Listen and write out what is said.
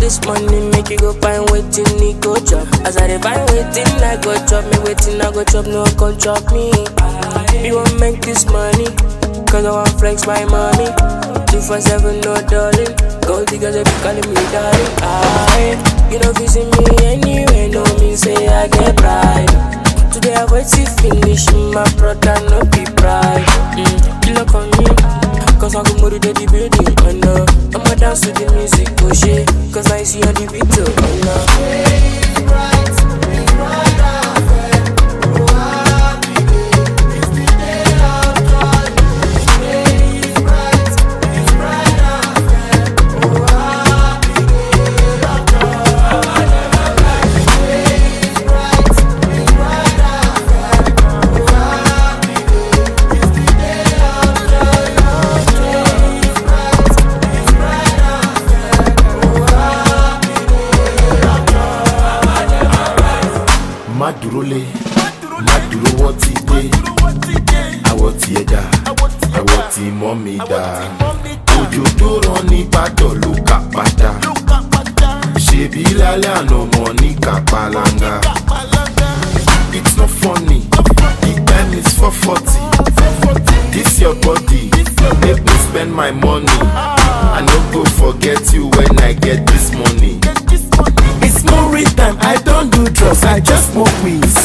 this money, make you go find waiting, he go chop. As I dey find waiting, I go chop me waiting, I go chop, no one can chop me. We won't make this money, cause I want flex my money. Two for seven, no darling. Gold diggers, they be calling me darling. I, you know, visit me anywhere, no mean say I get pride. Today I wait to finish, my brother, no be pride. Mm, you look on me, cause I go more to the building, oh no. I'ma dance to the music, oh shit, cause I see on the video, oh no. má dúró lé má dúró wọ́n ti dé àwọ̀ tí ẹja àwọ̀ tí mọ́ mi dá òjò tó rán ní ìbàdàn ló kà padà ṣèbí lálẹ́ àná mọ̀ ní kàpàlàngà it's not funny the time is four forty this your body make me spend my money i no go forget you when i get this money. It's more time, I don't do drugs, I just smoke weed.